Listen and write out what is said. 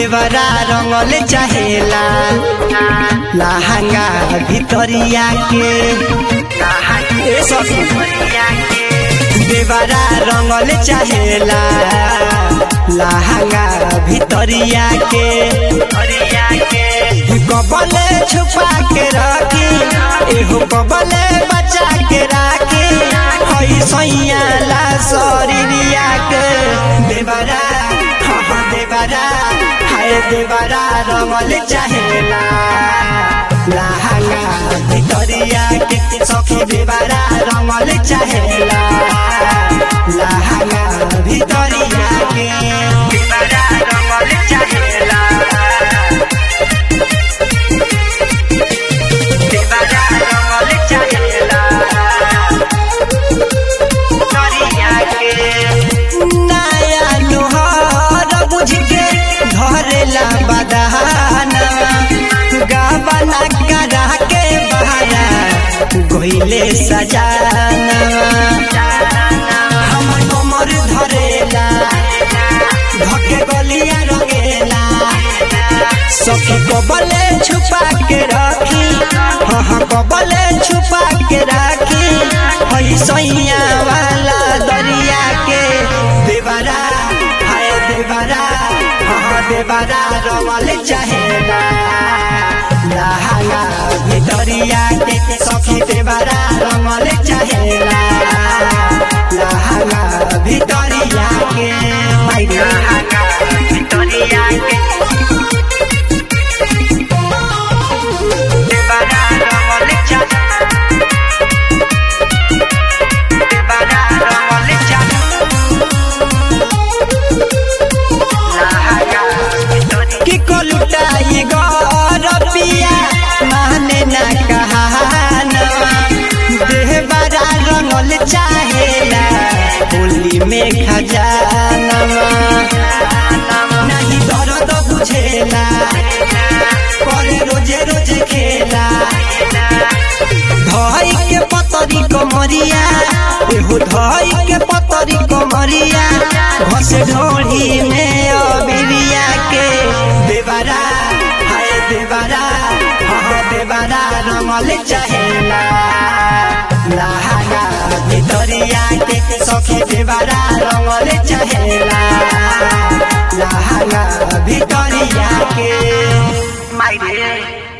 देवरा रंगल चाहेला लहंगा भितरिया के ए सखी देवरा रंगल चाहेला लहंगा भितरिया के कबले छुपा के रखी एहो कबले बचा के राखी हई सैया ला शरीरिया के देवरा हाँ हाँ देवरा हाय देवरा रंगल चाहेला लहंगा भितरिया के सखी देवरा रंगल चाहेला लहंगा भितरिया के देवरा रंगल चाहेला देवरा रंगल चाहेला तरिया के नया लोहार बुझ के धरेला बदहाना गावना करा के बहारा गोइले सजाना हमर कमर धरेला धके गलिया रंगेला सखी कबले छुपा के रखी हाँ हाँ कबले छुपा के राखी हई सैया वाला दरिया के देवरा हाय देवरा हाँ हाँ देवरा रमल चाहेला लहंगा भितरिया के सखी देवरा रमल चाहेला लहंगा भितरिया के मायरे लहंगा भितरिया के देवरा रमल चाहेला देवरा रमल चाहेला कि कोलुटाई गरपिया माने ना कहानवा देह बड़ा रंगल चाहेला होली में खजानवा नहीं दर्द बुझेला करे रोजे रोजे खेला धई के पतरी कमरिया एहो धई के पतरी कमरिया घस ढोढ़ी में अबिरिया के देवरा हाय देवरा हाँ देवरा रमल चाहेला लहंगा भितरिया के सखी देवरा रमल चाहेला लहंगा भितरिया के मायरे